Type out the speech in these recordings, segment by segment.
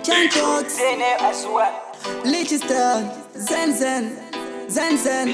Chantox, Lichester, Zen Zen, Zen Zen,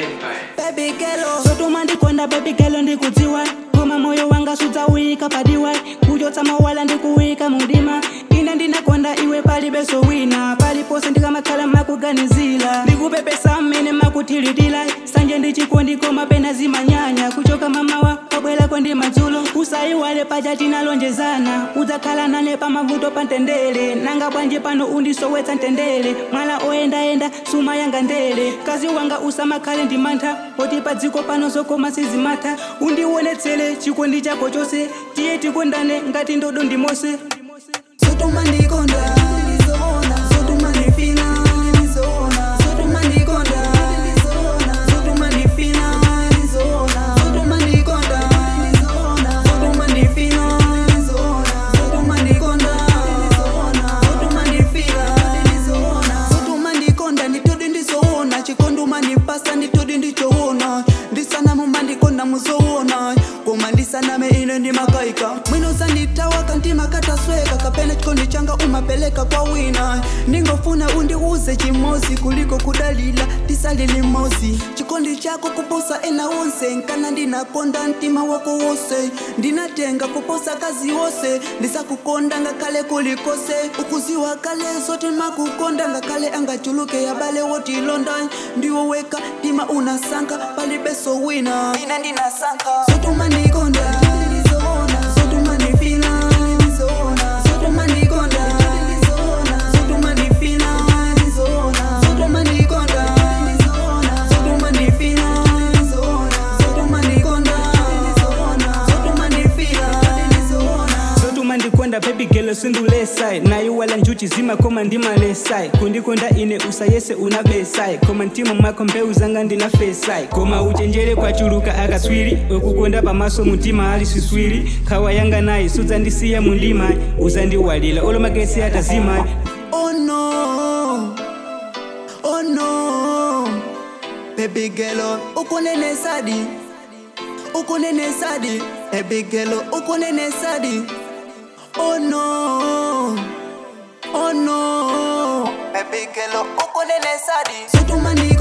Baby Gelo. sotuma ndikonda baby girl ndikudziwa koma moyo wanga sudzawika padiwa kuchotsa mawala ndikuwika mudima ine ndinakonda iwe palibenso wina palipose ndikamakhala makuganizira ndikupepesa mmene makuthilitira sanje ndichikondi koma pena zimanyanya kuchoka mamawa pabwerako ndi madzulo usayiwale paja tinalonjezana udzakhala nane pamavuto pa mtendere nanga bwanji pano undisowetsa mtendere mwala oyendayenda suma yanga ndere kazi wanga usamakhale ndi mantha poti pa dziko pano zokoma sizimatha undionetsere chikondi chako chose tiye tikondane ngati ndodo ndi mose Sotuma ndikonda, Sotuma ndifina, Sotuma ndikonda, Sotuma ndifina, Sotuma ndikonda, Sotuma ndifina, Sotuma ndikonda, Sotuma ndifina, Sotuma ndikonda nditodi ndizoona chikondi mandipasa nditodi ndichoona ndisana mumandikonda muzoona koma ndisaname ine ndimakaika mwino zanditawa kantima katasweka kapena chikondi changa umapeleka kwa wina ndingofuna undiuze chimozi kuliko kudalila tisali limozi chikondi chako kuposa ena wonse nkana ndinakonda mtima wako wose ndinatenga kuposa kazi wose ndisakukonda ngakhale kulikose ukuziwa kale zote makukonda ngakhale angachuluke yabale wotilonda ndiwo weka tima unasanka palibeso wina ine ndinasanka sotuma ndikonda sotuma ndifina sotuma ndikonda sotuma ndifina sotuma ndikonda sotuma ndifina sotuma ndikonda sotuma ndifina sotuma ndikonda baby girl sindulesai nayiwala njuchi zimakoma ndimalesai kundikonda ine usayese unabesai koma mtima mwako mbewu zanga ndinafesai koma uchenjere kwachuluka akaswiri okukonda pamaso mutima ali siswiri khawa yanga nayi sudzandisiya mundima uzandiwalira olomagesi atazima Oh no, oh no, baby girl, ukunene sadi, ukunene sadi, baby girl, ukunene sadi. Oh no, oh no, baby girl, ukunene sadi. Sotuma ndi